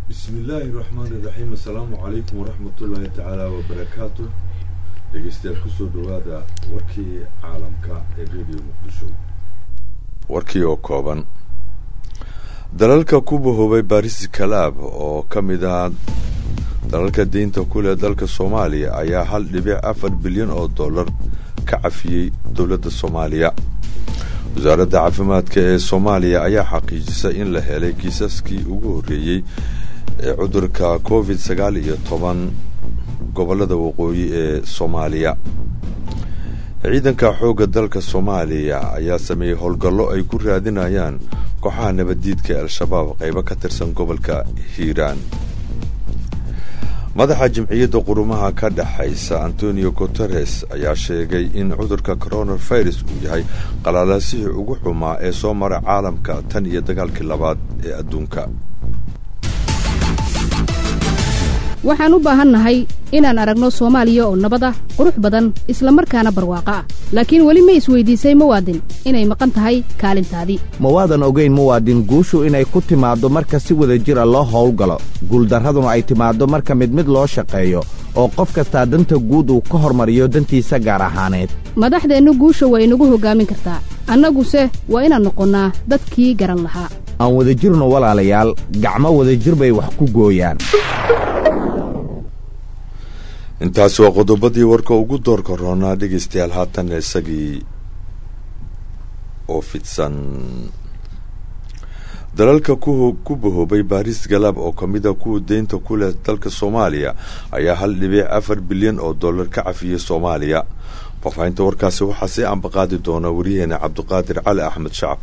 bismi illaahi raxmaani raxiim assalaamu calaykum waraxmatullaahi tacaala wabarakaatu dhegeystayaal kusoo dhawaada warkii caalamka ee radio muqdisho warkii oo kooban dalalka ku bahoobay baris kalaab oo ka mid ah dalalka deynta ku leh dalka soomaaliya ayaa hal dhibic afar bilyan oo dollar ka cafiyey dowladda soomaaliya wasaaradda caafimaadka ee soomaaliya ayaa xaqiijisay in la helay kiisaskii ugu horreeyey ee cudurka covid sagaal iyo toban gobollada waqooyi ee soomaaliya ciidanka xoogga dalka soomaaliya ayaa sameeyey howlgallo ay ku raadinayaan kooxaha nabaddiidka ee al-shabaab qaybo ka tirsan gobolka hiiraan madaxa jimciyadda qurumaha ka dhexaysa antonio guteres ayaa sheegay in cudurka coronavirus uu yahay qalaalasihii ugu xumaa ee soo mara caalamka tan iyo dagaalkii labaad ee adduunka waxaan u baahannahay inaan aragno soomaaliya oo nabad ah qurux badan isla markaana barwaaqo ah laakiin weli ma isweydiisay muwaadin inay maqan tahay kaalintaadii ma waadan ogayn muwaadin guushu inay ku timaaddo marka si wada jir a loo howlgalo guuldarraduna ay timaaddo marka mid mid loo shaqeeyo oo qof kastaa danta guud uu ka hormariyo dantiisa gaar ahaaneed madaxdeennu guusha waa inagu hoggaamin kartaa annaguse waa inaan noqonnaa dadkii garan lahaa aan wadajirno walaalayaal gacmo wadajir bay wax ku gooyaan intaasi waa qodobadii warka ugu doorka roonaa dhegeystayaal haatan isagii oo fidsan dalalka ku bahoobay baris galaab oo ka mid a kuwa deynta ku leh dalka soomaaliya ayaa hal dhibic afar bilyan oo dollar ka cafiyey soomaaliya faahfaahinta warkaasi waxaa sii ambaqaadi doona waryaheena cabdiqaadir cali axmed shacab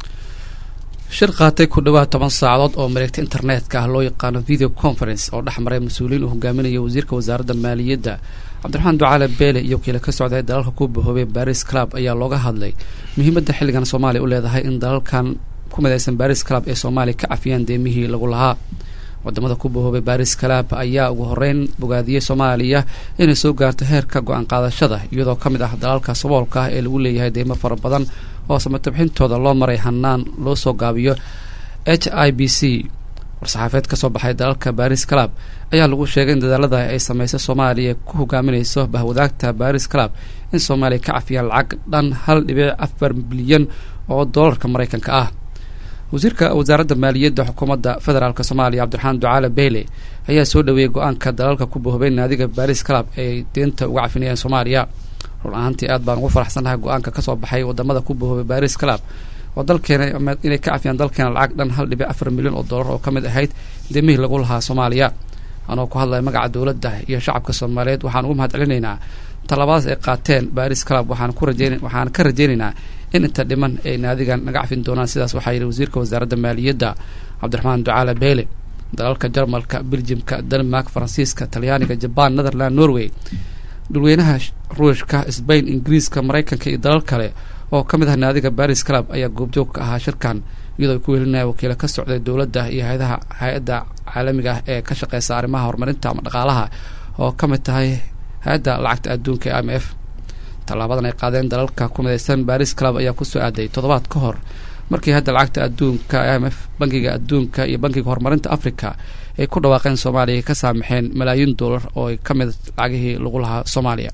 shir qaatay ku dhawaad toban saacadood oo mareegta internetka ah loo yaqaano video conference oo dhex maray mas-uuliyiin uu hogaaminaya wasiirka wasaaradda maaliyadda cabdiraxmaan ducaale beele iyo wakiila ka socday dalalka ku bahoobay baris club ayaa looga hadlay muhiimadda xilligan soomaaliya u leedahay in dalalkan ku midaysan baris club ee soomaaliya ka cafiyaan deemihii lagu lahaa wadamada ku bahoobay baris club ayaa ugu horeyn bogaadiyey soomaaliya inay soo gaarto heerka go-aan qaadashada iyadoo ka mid ah dalalka saboolka ah ee lagu leeyahay deymo fara badan oo samatabxintooda loo maray hanaan loo soo gaabiyo h i b c war-saxaafeed kasoo baxay dalalka baris club ayaa lagu sheegay in dadaalada ay sameysay soomaaliya ku hogaaminayso bahwadaagta baris club in soomaaliya ka cafiyaan lacag dhan hal dhibic afar bilyan oo doolarka maraykanka ah wasiirka wasaaradda maaliyadda xukuumadda federaalk soomaaliya cabdiraxmaan ducaale beyle ayaa soo dhaweeyey go-aanka dalalka ku bahoobay naadiga baris club ay deenta uga cafinayaan soomaaliya run ahaantii aad baan ugu faraxsanahay go-aanka kasoo baxay wadamada ku bahoobay baris club oo dalkeena inay ka cafiyaan dalkeena lacag dhan hal dhibic afar milyan oo dollar oo ka mid ahayd deemihii lagu lahaa soomaaliya anoo ku hadlaya magaca dowladda iyo shacabka soomaaliyeed waxaan ugu mahad celinaynaa tallaabadaas ay qaateen baris club waxaan ku rajeyn waxaan ka rajeynaynaa in inta dhiman ay naadigan naga cafin doonaan sidaas waxaa yidhi wasiirka wasaaradda maaliyadda cabdiraxmaan ducaale beyle dalalka jarmalka beljimka denmark faransiiska talyaaniga jabaan netherland norway dhulweynaha ruushka sbain ingiriiska maraykanka iyo dalal kale oo ka mid ah naadiga baris club ayaa goobjoog ka ahaa shirkan iyadoo ay ku welinaya wakiila ka socday dowladda iyo hayadaha hay-adda caalamiga ah ee ka shaqeysa arrimaha horumarinta ama dhaqaalaha oo ka mid tahay hay-adda lacagta adduunka ee i m f tallaabadan ay qaadeen dalalka ku midaysan baris club ayaa kusoo aaday toddobaad ka hor markii hadda lacagta adduunka i m f bangiga adduunka iyo bangiga horumarinta africa ay ku dhawaaqeen soomaaliya ay ka saamaxeen malaayiin dollar oo ay ka mid lacagihii lagu lahaa soomaaliya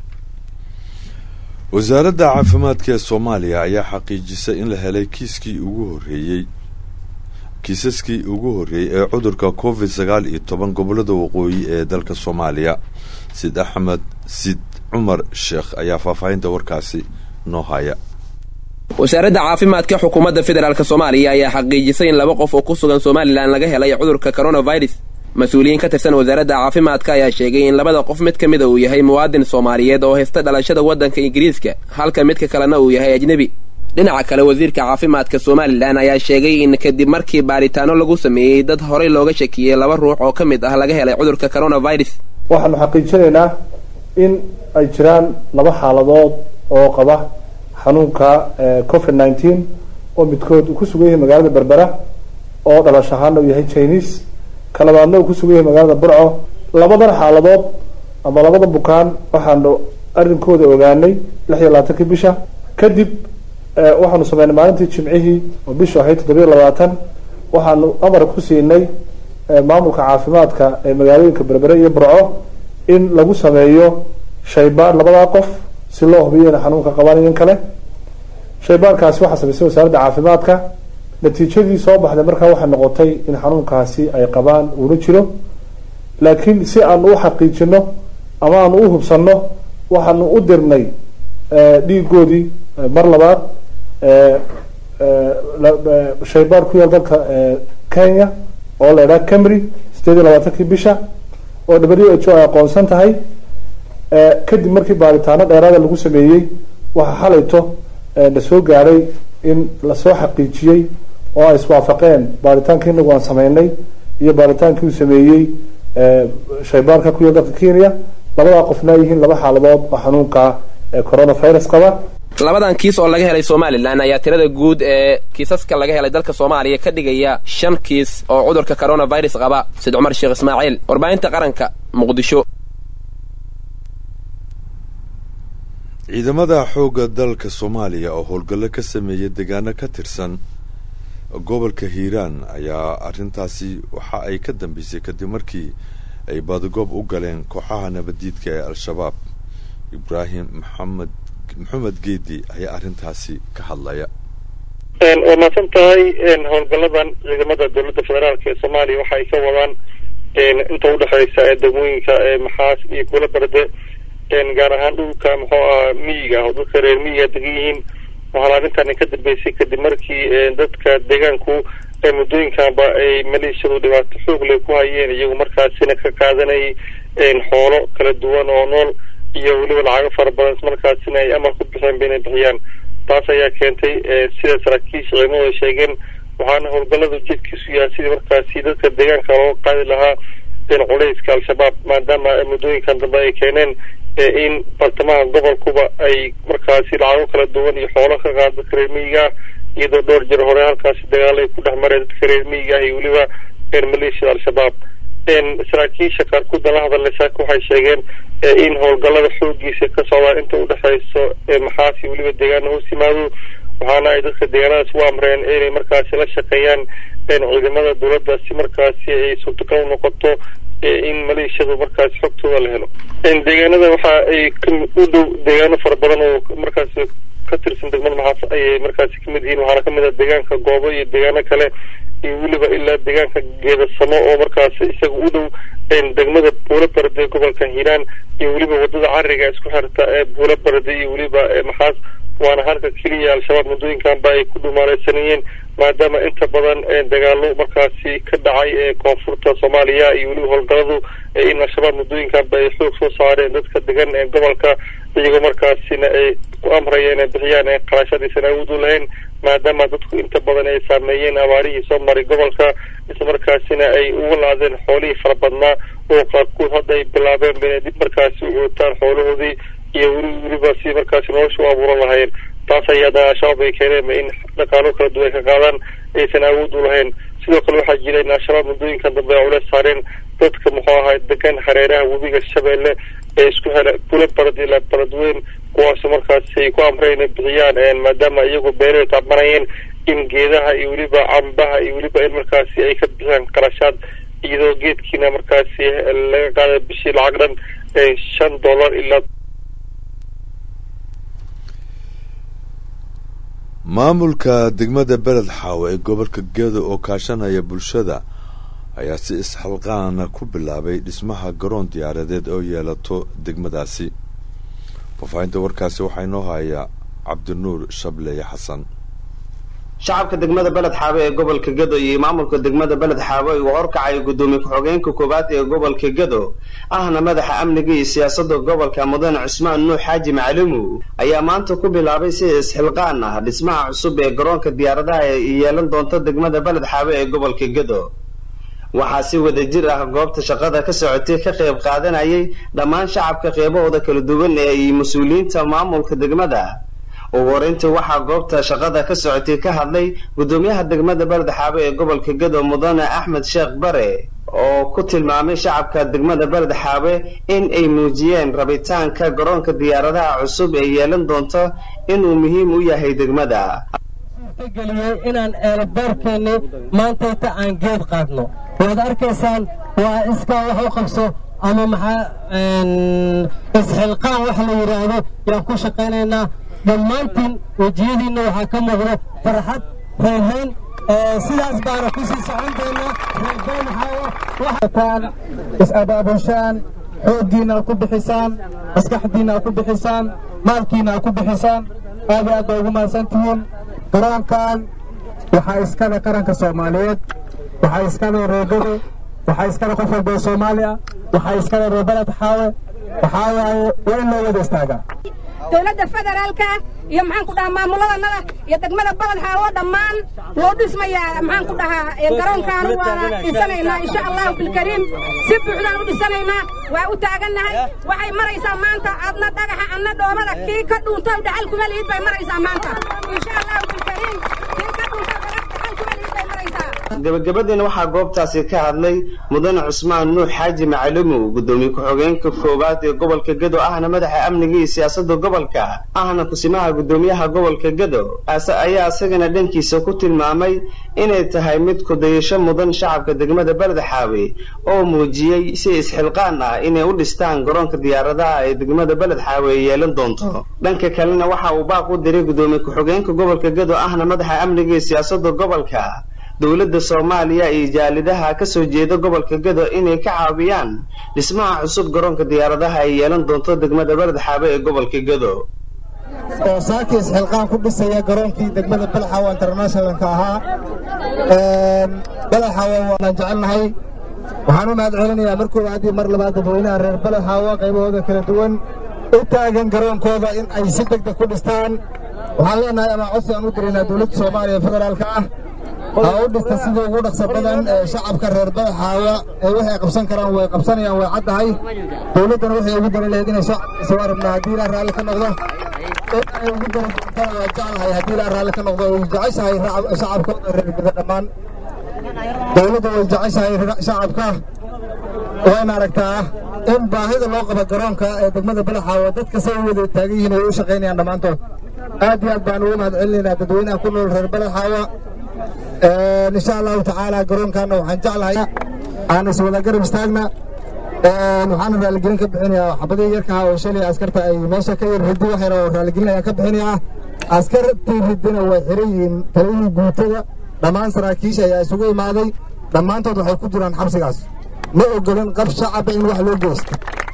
wasaaradda caafimaadka ee soomaaliya ayaa xaqiijisay in la helay kiiskii ugu horreeyey kiisaskii ugu horreeyey ee cudurka covid sagaal iyo toban gobollada waqooyi ee dalka soomaaliya sid axmed sid cumar sheekh ayaa faahfaahinta warkaasi noo haya wasaaradda caafimaadka xukuumadda federaalk soomaaliya ayaa xaqiijisay in laba qof oo ku sugan somalilan laga helay cudurka coronavirus mas-uuliyiin ka tirsan wasaaradda caafimaadka ayaa sheegay in labada qof mid ka mida uu yahay muwaadin soomaaliyeed oo haysta dhalashada waddanka ingiriiska halka midka kalena uu yahay ajnebi dhinaca kale wasiirka caafimaadka somalilan ayaa sheegay in kadib markii baaritaano lagu sameeyey dad horey looga shakiyey laba ruux oo ka mid ah laga helay cudurka coronavirus waxaanu xaqiijinaynaa in ay jiraan laba xaaladood oo qaba xanuunka covid nineteen oo midkood uu ku sugan yahay magaalada berbera oo dhalash ahaana uu yahay chinese ka labaadna uu ku sugan yahay magaalada burco labadan xaaladood ama labada bukaan waxaanu arrinkooda ogaanay lix iyo labaatankii bisha kadib waxaanu sameynay maalintii jimcihii oo bishu ahayd toddobiyo labaatan waxaanu amar ku siinay maamulka caafimaadka ee magaalooyinka berbere iyo burco in lagu sameeyo shaybaar labadaa qof si loo hubiyo inay xanuunka qabaan iyan kale shaybaarkaasi waxaa samaysay wasaaradda caafimaadka natiijadii soo baxday markaa waxay noqotay in xanuunkaasi ay qabaan uuna jiro laakiin si aanu u xaqiijino ama aanu u hubsanno waxaanu u dirnay dhiigoodii mar labaad shaybaar ku yaal dalka kenya oo la idhaha camry sideed iyo labaatankii bisha oo w h o ay aqoonsan tahay kadib markii baaritaano dheeraada lagu sameeyey waxaa xalayto la soo gaadhay in lasoo xaqiijiyey oo ay iswaafaqeen baaritaankii inagu aan sameynay iyo baaritaankii uu sameeyey shaybaarka ku yaal dalka kenya labadaa qofna ay yihiin laba xaaladood oo xanuunka coronavirus qaba labadan kiis oo laga helay somalilan ayaa tirada guud ee kiisaska laga helay dalka soomaaliya ka dhigaya shan kiis oo cudurka coronavirus qaba sid cumar sheekh ismaaciil warbaahinta qaranka muqdisho ciidamada xoogga dalka soomaaliya oo howlgallo ka sameeya deegaano ka tirsan gobolka hiiraan ayaa arrintaasi waxa ay ka dambeysay kadib markii ay baadagoob u galeen kooxaha nabaddiidka ee al-shabaab ibraahim maxamed maxamed geedi ayaa arrintaasi ka hadlaya waa mahadsan tahay howlgalladan ciidamada dowladda federaalk ee soomaaliya waxa ay ka wadaan inta udhexeysa ee degmooyinka maxaas iyo kula barde gaar ahaan dhulka muxuu aha miyiga oo dadka reer miyiga degan yihiin waxaana arrintan ka dambeysay kadib markii dadka deegaanku muddooyinkanba ay maleeshiyadu dhibaato xoog leh ku hayeen iyagu markaasina ka qaadanayay xoolo kala duwan oo nool iyo weliba lacago fara badan markaasina ay amar ku bixeen ba inay bixiyaan taas ayaa keentay sida saraakiisha ciidamadu ay sheegeen waxaana howlgallada ujeedkiisu yahay sidii markaasi dadka deegaanka looga qaadi lahaa culayska al-shabaab maadaama muddooyinkan dambe ay keeneen in bartamaha gobolkuba ay markaasi lacago kala duwan iyo xoolo ka qaada dadka reer miyiga iyadoo dhowr jir hore halkaasi dagaal ay ku dhex mareen dadka reer miyiga iyo weliba maleeshiyada al-shabaab saraakiisha qaarkood la hadalay saaka waxay sheegeen in howlgallada xoogiisa ka socdaan inta udhexeyso maxaasi weliba deegaana hoos yimaado waxaana ay dadka deegaanadaas u amreen inay markaasi la shaqeeyaan ciidamada dowladda si markaasi ay suurtagal u noqoto in maleeshiyadu markaasi xogtooda la helo deegaanada waxa ay u dhow deegaano fara badan oo markaasi ka tirsan degmada maxaas ayay markaasi kamid yihiin waxaana kamid ah deegaanka goobo iyo deegaano kale iyo weliba ilaa deegaanka geedasamo oo markaasi isaga u dhow degmada buulo barde gobolka hiiraan iyo weliba wadada cariga isku xirta ee buulo barde iyo weliba maxaas waana halka keliya al-shabaab muddooyinkanba ay ku dhumaaleysanayeen maadaama inta badan dagaalo markaasi ka dhacay ee koonfurta soomaaliya iyo weliba howlgalladu in al-shabaab muddooyinkanba ay xoog soo saareen dadka degan ee gobolka iyagoo markaasina ay ku amraya inay bixiyaan ee qarashadiisan awood u lahayn maadaama dadku inta badan ay saameeyeen abaarihii soo maray gobolka isla markaasina ay uga laadeen xoolihii fara badnaa oo qaarkood hadda ay bilaabeen ba inay dib markaasi u cootaan xoolahoodii iyo weli weliba si markaasi nolosha u abuuran lahayn taas ayaada al-shabaab ay keeneen in dhaqaalo kala duwan ay ka qaadaan aysan awood u lahayn sidoo kale waxaa jira in al-shabaab muddooyinkan dambe ay culeys saareen dadka muxuu ahay degan hareeraha webiga shabeelle ee isku hela kula barad ilaa baradweyn kuwaasoo markaasi ay ku amreen inay bixiyaan maadaama iyagu beeraha tacbanayeen in geedaha iyo weliba cambaha iyo weliba in markaasi ay ka bixiyaan qarashaad iyadoo geedkiina markaasi laga qaaday bishii lacag dhan shan dollar ilaa maamulka degmada beled xaawo ee gobolka gedo oo kaashanaya bulshada ayaa si isxalqaana ku bilaabay dhismaha garoon diyaaradeed oo yeelato degmadaasi faafahinta warkaasi waxaa inoo hayaa cabdinuur shableye xasan shacabka degmada beled xaabo ee gobolka gedo iyo maamulka degmada beled xaabo uu horkacay gudoomiye ku-xogeenka koowaad ee gobolka gedo ahna madaxa amniga iyo siyaasadda gobolka mudane cusmaan nuux xaaji macalimu ayaa maanta ku bilaabay si isxilqaan ah dhismaha cusub ee garoonka diyaaradaha ee yeelan doonta degmada beled xaabo ee gobolka gedo waxaa si wada jir ah goobta shaqada ka socotay ka qayb qaadanayay dhammaan shacabka qeybahooda kala duwan ee iyo mas-uuliyiinta maamulka degmada ugu horeyntii waxaa goobta shaqada ka socotay ka hadlay gudoomiyaha degmada beled xaabo ee gobolka gedo mudane axmed sheekh bare oo ku tilmaamay shacabka degmada beled xaabe in ay muujiyeen rabitaanka garoonka diyaaradaha cusub ee yeelan doonto inuu muhiim u yahay degmada suurtageliyey inaan eelaboorkeennii maantayta aan geed qaadno waad arkaysaan waa iskaa wax u qabso ama maxaa isxilqaan wax la yidhaahdo yaan ku shaqaynaynaa dhammaantiin wejiyadiinna waxaa ka muuqda farxad reerhayn sidaas baana ku sii socon doonaa reerbayn waxaataan is-abaabushaan xooggiina ku bixisaan maskaxdiina ku bixisaan maalkiina ku bixisaan aad aad baa ugu mahadsan tihiin garoonkan waxaa iskale qaranka soomaaliyeed waxaa iskale reegado waxaa iskale qof walba oo soomaali ah waxaa iskale reebaled xaawe waxaa waaye waa in loo wada istaagaa dowladda federaalka iyo maxaan ku dhahaa maamuladanada iyo degmada baled xaawo dhammaan wuu dhismayaa maxaan ku dhahaa garoonkaan waana dhisanaynaa insha allahu bilkariim si buuxdaan u dhisanaynaa waa u taagannahay waxay maraysaa maanta adna dhagaxa adna dhoobada kii ka dhuunta dhaxal kuma lihid bay maraysaa maanta insha allahu bilkariim kii ka dhuunta dhaxal kuma lihid bay maraysaa gabagabadiina waxaa goobtaasi ka hadlay mudane cusmaan nuux xaaji macalimow guddoomiye ku-xogeenka koowaad ee gobolka gedo ahna madaxa amniga iyo siyaasadda gobolka ahna kusimaha guddoomiyaha gobolka gedo ayaa isagana dhankiisa ku tilmaamay inay tahay mid kudayasho mudan shacabka degmada beled xaawe oo muujiyey si isxilqaan ah inay u dhistaan garoonka diyaaradaha ee degmada beled xaawe ay yeelan doonto dhanka kalena waxa uu baaq u diray guddoomiye ku-xogeenka gobolka gedo ahna madaxa amniga iyo siyaasadda gobolka dowladda soomaaliya iyo jaalidaha ka soo jeeda gobolka gedo inay ka caawiyaan dhismaha cusub garoonka diyaaradaha ay yeelan doonto degmada beled xaabe ee gobolka gedo oo saakii isxilqaan ku dhisaya garoonkii degmada belxawa internationalka ahaa belexawa waanaan jecelnahay waxaan u mahad celinayaa mar koowaad iyo mar labaad dadweynaha reer belexawa qaybahooda kala duwan u taagan garoonkooda in ay si degdeg ku dhistaan waxaan leenahay ama codsi aan u diraynaa dowladda soomaaliya federaalka ah ha u dhista sidii ugu dhaqso badan ee shacabka reer badaxaawa ee waxay qabsan karaan way qabsanayaan way caddahay dowladdana waxay ugu dari lahayd inay soo soo arabnaa haddii ilaa raalli ka noqdo in ay ugu dari doontana waa jeclahay haddii ilaa raalli ka noqdo way jeceshahay shacabkooda reer geda dhammaan dowladda way jeceshahay shacabka wayna aragtaa in baahida loo qabo garoonka ee degmada badaxaawa dadka say u wada taagan yihiin ay u shaqaynayaan dhammaantood aad iyo aad baan ugu mahad celinaynaa dadweynaha ku nool reer badaxaawa insha allahu tacaala garoonkaana waxaan jeclahay aan iswada garab istaagna waxaana raaligelin ka bixinayaa xabadii yarkaha oo shalay askarta ay meesha ka yar ridi waxayna oo raaligelin ayaan ka bixinayaa askartii ridina way xiran yihiin taliyihii guutada dhammaan saraakiisha ayaa isugu imaaday dhammaantood waxay ku jiraan xabsigaas ma ogolin qab shacaba in wax loo geysto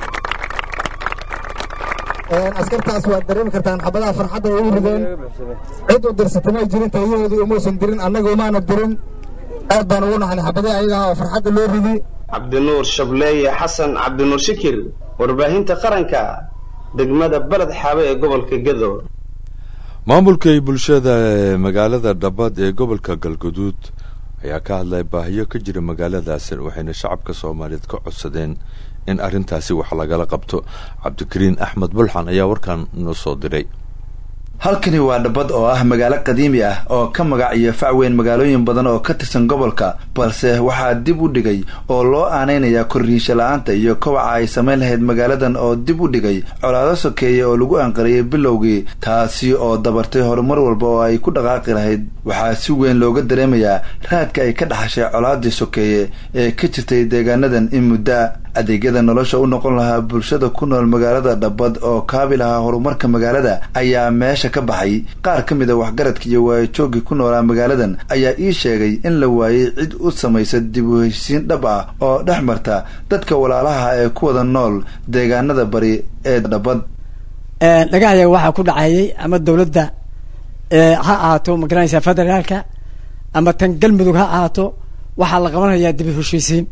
askartaas waad dareemi kartaan xabadaha farxadda ay u rideen cid u dirsatay may jirin taliyahoodii umuusan dirin annaga umaana dirin aad baan ugu naxnay xabadii ayaga oo farxadda loo ridi cabdinuur shableeye xasan cabdinuur shikir warbaahinta qaranka degmada beled xaabe ee gobolka gedo maamulkay bulshada ee magaalada dhabad ee gobolka galguduud ayaa ka hadlay baahiyo ka jira magaaladaasi waxayna shacabka soomaaliyeed ka codsadeen in arrintaasi wax lagala qabto cabdikariin axmed bulxan ayaa warkan noo soo diray halkani waa dhabad oo ah magaalo qadiimi ah oo ka magac iyo fac weyn magaalooyin badan oo ka tirsan gobolka balse waxaa dib u dhigay oo loo aaneynayaa korriisha la-aanta iyo kobaca ay samayn lahayd magaaladan oo dib u dhigay colaado sokeeye oo lagu anqariyay bilowgii taasi oo dabartay horumar walba oo ay ku dhaqaaqi lahayd waxaa si weyn looga dareemayaa raadka ay ka dhaxashay colaadii sokeeye ee ka jirtay deegaanadan in muddaa adeegyada nolosha u noqon lahaa bulshada ku nool magaalada dhabad oo kaabi lahaa horumarka magaalada ayaa meesha ka baxay qaar ka mid a waxgaradka iyo waayajooggii ku noolaa magaaladan ayaa ii sheegay in la waayey cid u samaysa dib u heshisiin dhab ah oo dhex marta dadka walaalaha ee ku wada nool deegaanada bari ee dhabad dhagaxyaga waxaa ku dhacayay ama dowladda ha ahaato magaranaysa federaalka ama tan galmudug ha ahaato waxaa la qabanayaa dib u heshiisiin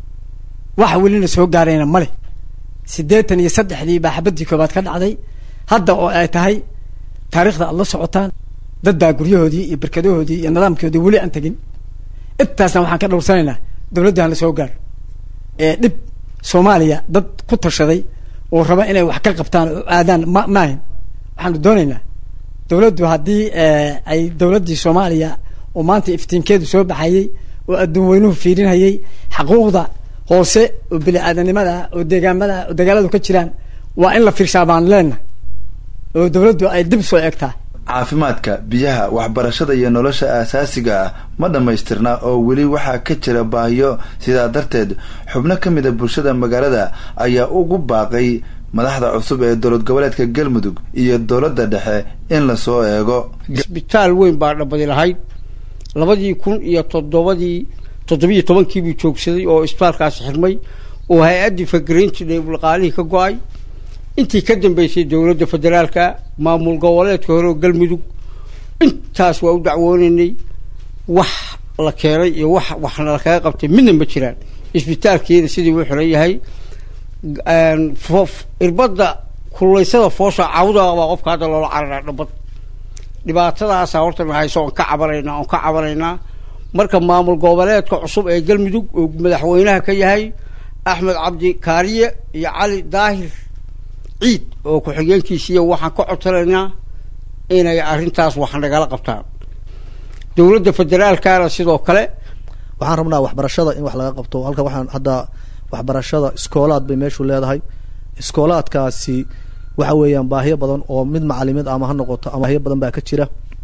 waxa welina soo gaarayna male siddeetan iyo saddexdii baa xabadii koobaad ka dhacday hadda oo ay tahay taariikhda aad la socotaan dad baa guryahoodii iyo barkadahoodii iyo nidaamkoodii weli aan tegin intaasna waxaan ka dhowrsanaynaa dowladda hala soo gaaro ee dhib soomaaliya dad ku tashaday oo raba inay wax ka qabtaan oo aadaan ma maahin waxaanu doonaynaa dowladdu haddii ay dowladdii soomaaliya oo maanta iftiinkeedu soo baxayey oo adduun weynuhu fiirinhayay xaquuqda hoose oo bini-aadanimada oo deegaamada oo dagaaladu ka jiraan waa in la fiirshaa baan leenahay oo dowladdu ay dib soo egtaa caafimaadka biyaha waxbarashada iyo nolosha aasaasiga ah ma dhammaystirna oo weli waxaa ka jira baahiyo sidaa darteed xubno ka mid a bulshada magaalada ayaa ugu baaqay madaxda cusub ee dowlad goboleedka galmudug iyo dowladda dhexe in lasoo eego isbitaal weyn baa dhabadi lahayd labadii kun iyo toddobadii toddobiyo tobankiibuu joogsaday oo isbitaalkaasi xirmay oo hay-addii fakaraynti dhaqaalihii ka go-ay intii ka dambeysay dowladda federaalka maamul goboleedka hore oo galmudug intaas waa u dacwoonaynay wax la keenay iyo wax waxna lakaga qabtay midna ma jiraan isbitaalkeeda sidii uu xiran yahay irbadda kululeysada foosha cawda baa qofka hadda loola cararaa dhabad dhibaatadaasa horta hayso oon ka cabanaynaa oon ka cabanaynaa marka maamul goboleedka cusub ee galmudug oo madaxweynaha ka yahay axmed cabdi kaariye iyo cali daahir ciid oo ku-xigeenkiisiiya waxaan ka codsanaynaa inay arrintaas wax nagala qabtaan dowladda federaalkana sidoo kale waxaan rabnaa waxbarashada in wax laga qabto halka waxaan hadda waxbarashada iskoolaad bay meeshu leedahay iskoolaadkaasi waxa weeyaan baahiyo badan oo mid macalimiid ama ha noqoto ama baahiyo badan baa ka jira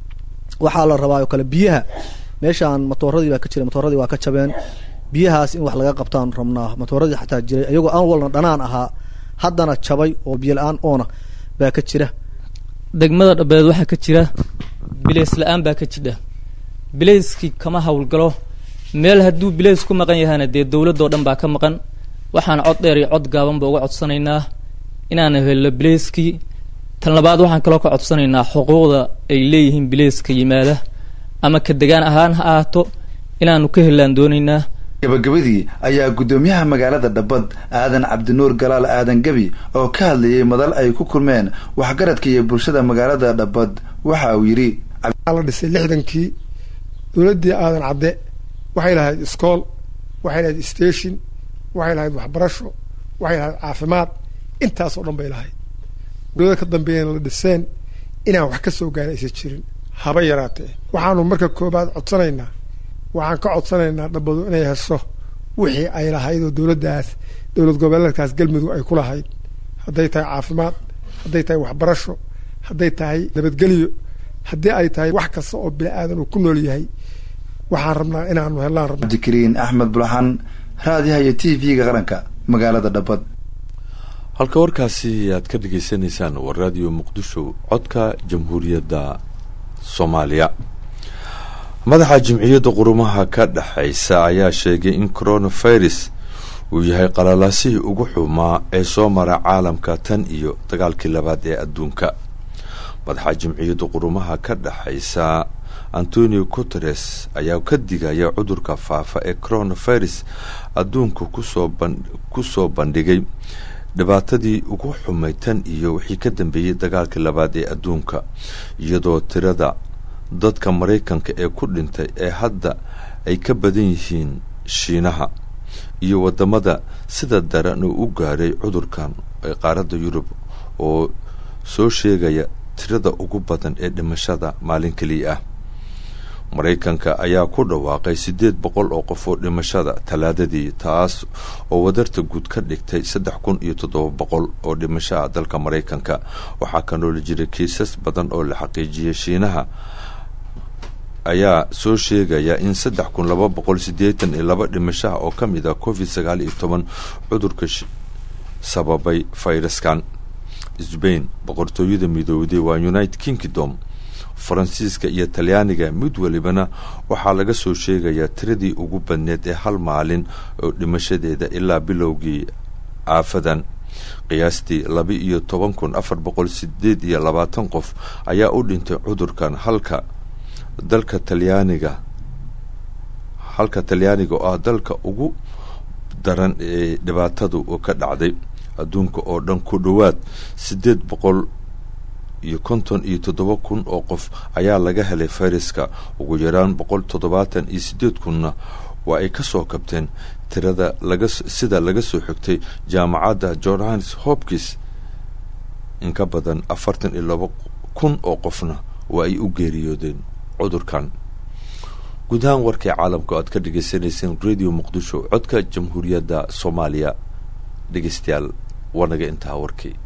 waxaa la rabaa oo kale biyaha meeshaan matooradii baa ka jira matooradii waa ka jabeen biyahaas in wax laga qabtaan rabnaa matooradii xataa jiray iyagoo aan walna dhanaan ahaa haddana jabay oo biyo la-aan oona baa ka jira degmada dhabeed waxaa ka jira bileys la-aan baa ka jidha bileyskii kama howlgalo meel hadduu bileys ku maqan yahana dee dowladoo dhan baa ka maqan waxaan cod dheer iyo cod gaaban ba uga codsanaynaa inaan helno bileyskii tan labaad waxaan kaloo ka codsanaynaa xuquuqda ay leeyihiin bileyska yimaada ama ka degaan ahaan ha ahaato inaanu ka helaan doonaynaa gabagabadii ayaa guddoomiyaha magaalada dhabbad aadan cabdinuur galaal aadan gebi oo ka hadlayay madal ay ku kulmeen waxgaradka iyo bulshada magaalada dhabbad waxa uu yidhi la dhisay lixdankii dowladdii aadan cadde waxay lahayd iskool waxay lahayd station waxay lahayd waxbarasho waxay lahayd caafimaad intaas oo dhan bay lahayd dowlada ka dambeeyana la dhiseen inaan wax ka soo gaara aysan jirin haba yaraatee waxaanu marka koobaad codsanaynaa waxaan ka codsanaynaa dhabbadu inay hesho wixii ay lahayd oo dowladdaas dowlad goboleedkaas galmudug ay ku lahayd hadday tahay caafimaad hadday tahay waxbarasho hadday tahay nabadgelyo haddii ay tahay wax kasta oo bini aadan uu ku nool yahay waxaan rabnaa inaanu helaan rabna cabdikariin axmed bulxan raadiyaha iyo t v-ga qaranka magaalada dhabbad halka warkaasi aad ka dhagaysanaysaan waa raadiyo muqdisho codka jamhuuriyadda soomaaliya madaxa jimciyadda qurumaha ka dhexaysa ayaa sheegay in coronavirus uu yahay qalalaasihii ugu xumaa ee soo mara caalamka tan iyo dagaalkii labaad ee adduunka madaxa jimciyadda qurumaha ka dhexaysa antonio guteres ayaa ka digaya cudurka faafa ee coronavirus adduunka kusoo bandhigay dhibaatadii ugu xumay tan iyo wixii ka dambeeyey dagaalkii labaad ee adduunka iyadoo tirada dadka maraykanka ee ku dhintay ee hadda ay ka badan yihiin shiinaha iyo wadamada sida daran uu u gaaray cudurkan ee qaaradda yurub oo soo sheegaya tirada ugu badan ee dhimashada maalin keliya ah maraykanka ayaa ku dhawaaqay siddeed boqol oo qof oo dhimashada talaadadii taas oo wadarta guud ka dhigtay saddex kun iyo toddoba boqol oo dhimashaha dalka maraykanka waxaa ka nooli jiray kiisas badan oo la xaqiijiyay shiinaha ayaa soo sheegaya in saddex kun laba boqol siddeetan iyo laba dhimashaha oo ka mid ah covid sagaal iyo toban cudurka sababay fayraskan sbain boqortooyada midoowday waa united kingdom faransiiska iyo talyaaniga mid walibana waxaa laga soo sheegayaa tiradii ugu badneed ee hal maalin oo dhimashadeeda ilaa bilowgii aafadan qiyaastii laba iyo toban kun afar boqol sideed iyo labaatan qof ayaa u dhintay cudurkan halka dalka talyaaniga halka talyaaniga oo ah dalka ugu daran ee dhibaatadu ka dhacday adduunka oo dhan ku dhowaad siddeed boqol iyo konton iyo toddoba kun oo qof ayaa laga helay fayraska ugu yaraan boqol toddobaatan iyo siddeed kunna waa ay ka soo kabteen tirada laga sida laga soo xigtay jaamacadda johns hopkins in ka badan afartan iyo laba kun oo qofna waa ay u geeriyoodeen cudurkan guud ahaan warkii caalamka o aad ka dhagaysanayseen radio muqdisho codka jamhuuriyadda soomaaliya dhegeystayaal waa naga intaha warkii